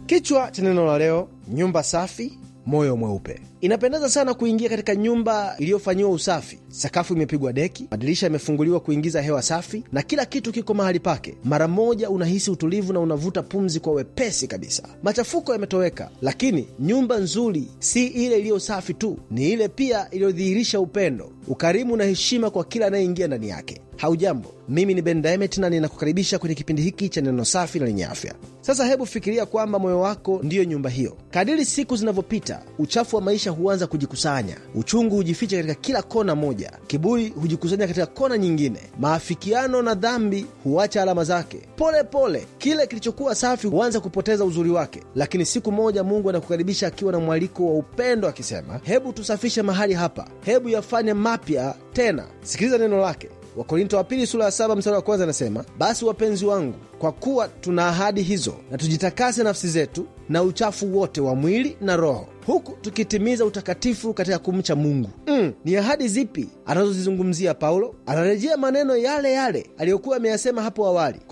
Kichwa cha neno la leo: nyumba safi, moyo mweupe. Inapendeza sana kuingia katika nyumba iliyofanyiwa usafi. Sakafu imepigwa deki, madirisha yamefunguliwa kuingiza hewa safi, na kila kitu kiko mahali pake. Mara moja unahisi utulivu na unavuta pumzi kwa wepesi kabisa. Machafuko yametoweka, lakini nyumba nzuri si ile iliyo safi tu, ni ile pia iliyodhihirisha upendo, ukarimu na heshima kwa kila anayeingia ndani yake. Haujambo, mimi ni Ben Diamond na ninakukaribisha kwenye kipindi hiki cha neno safi na lenye afya. Sasa hebu fikiria kwamba moyo wako ndiyo nyumba hiyo. Kadiri siku zinavyopita, uchafu wa maisha huanza kujikusanya, uchungu hujificha katika kila kona moja, kiburi hujikusanya katika kona nyingine, maafikiano na dhambi huacha alama zake. Pole pole kile kilichokuwa safi huanza kupoteza uzuri wake, lakini siku moja Mungu anakukaribisha akiwa na mwaliko wa upendo, akisema, hebu tusafishe mahali hapa, hebu yafanye mapya tena. Sikiliza neno lake. Wakorinto wa pili sura ya saba mstari wa kwanza anasema, basi wapenzi wangu, kwa kuwa tuna ahadi hizo, na tujitakase nafsi zetu na uchafu wote wa mwili na roho, huku tukitimiza utakatifu katika kumcha Mungu. Mm, ni ahadi zipi anazozizungumzia Paulo? Anarejea maneno yale yale aliyokuwa ameyasema hapo awali.